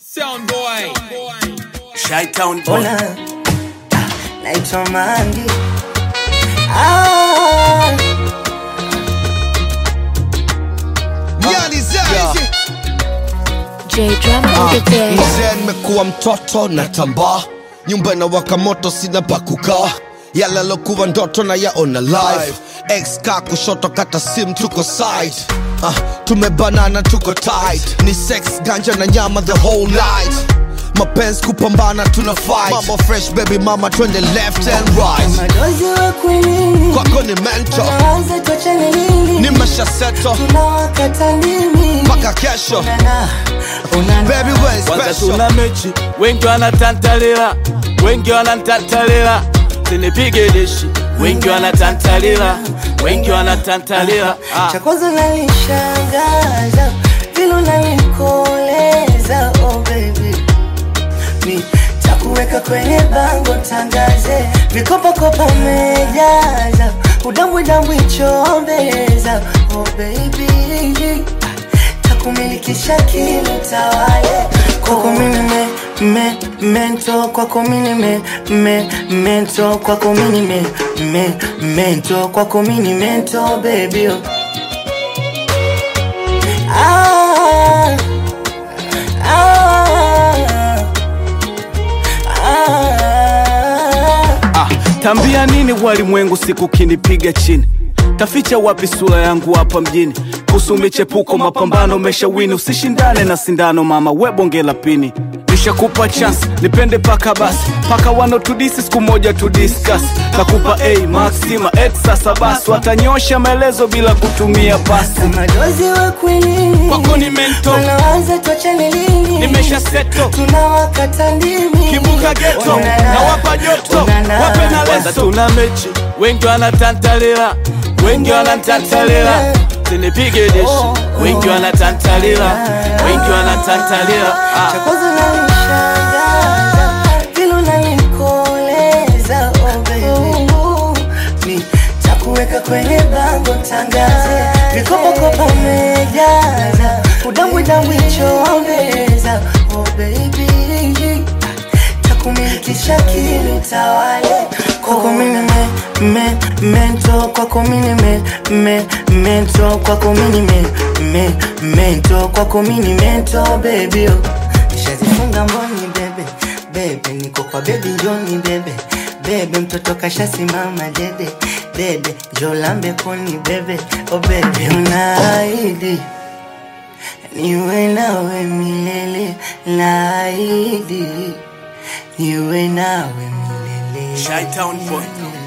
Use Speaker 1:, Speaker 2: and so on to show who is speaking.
Speaker 1: Sound boy.
Speaker 2: Shytown boy.
Speaker 3: Ona ah, naitwa Mangi ah,
Speaker 4: J Drum on the day.
Speaker 5: mzee nimekuwa mtoto na tambaa nyumba na waka moto sina pa kukaa yale alokuwa ndoto na yaona live ex ka kushoto kata sim tuko side uh, tumebanana tuko tight ni sex ganja na nyama the whole night mapenzi kupambana tuna fight mambo fresh baby mama twende left and right
Speaker 3: madozi wa kwinini
Speaker 5: kwako ni mento
Speaker 3: naanza tuachane lini
Speaker 5: nimeshaseto
Speaker 3: tunawakata ndimi
Speaker 5: mpaka kesho
Speaker 3: Unana, unana.
Speaker 5: baby we
Speaker 2: Kwanza
Speaker 5: special
Speaker 2: tuna mechi, wengi wanatantalila, wengi wanatantalila, sinipige dishi, wengi wanatantalila, wengi wanatantalila. Ah.
Speaker 3: cha kwanza nanishangaza vile unanikoleza oh baby mi takuweka kwenye bango tangaze vikopakopa mejaza udambwidambwi chombeza oh baby takumilikisha kilo tawale kwako mini me, me, mento kwako mini me, me, mento kwako mini me, me, mento kwako mini mento baby oh. ah, ah, ah.
Speaker 2: Ah, tambia nini walimwengu siku kinipiga chini taficha wapi sura yangu hapa mjini kuhusu michepuko mapambano umeshawini usishindane na sindano mama webonge la pini nishakupa chance nipende paka basi paka wanotudisi siku moja tudiskas nakupa a maxima x sasa basi watanyosha maelezo bila kutumia pasi
Speaker 3: madozi wa kwinini
Speaker 2: Kwako ni mento.
Speaker 3: wanaanza tuachane lini
Speaker 2: nimesha seto
Speaker 3: tunawakata ndimi
Speaker 2: kibuka geto
Speaker 3: Unana,
Speaker 2: na wapa joto
Speaker 3: unana.
Speaker 2: wape na leso tuna mechi wengi wanatantalila wengi wanatantalila sinipige dishi wengi wanatantalila wengi wanatantalila
Speaker 3: cha
Speaker 2: ah.
Speaker 3: kwanza nanishangaza vile unanikoleza oh baby mi takuweka kwenye bango tangaze vikopakopa mejaza udambwidambwi chombeza oh baby takumilikisha kili tawale kwako mini me, me, mento kwako mini me, me, mento kwako mini me, me, mento kwako mini mento baby oh. nishazifunga mboni bebe bebe niko kwa bebi njoni bebe bebe mtoto kashasimama dede dede jolambe koni bebe oh bebe unaahidi niwe nawe milele naahidi niwe nawe milele
Speaker 2: Shytown boy.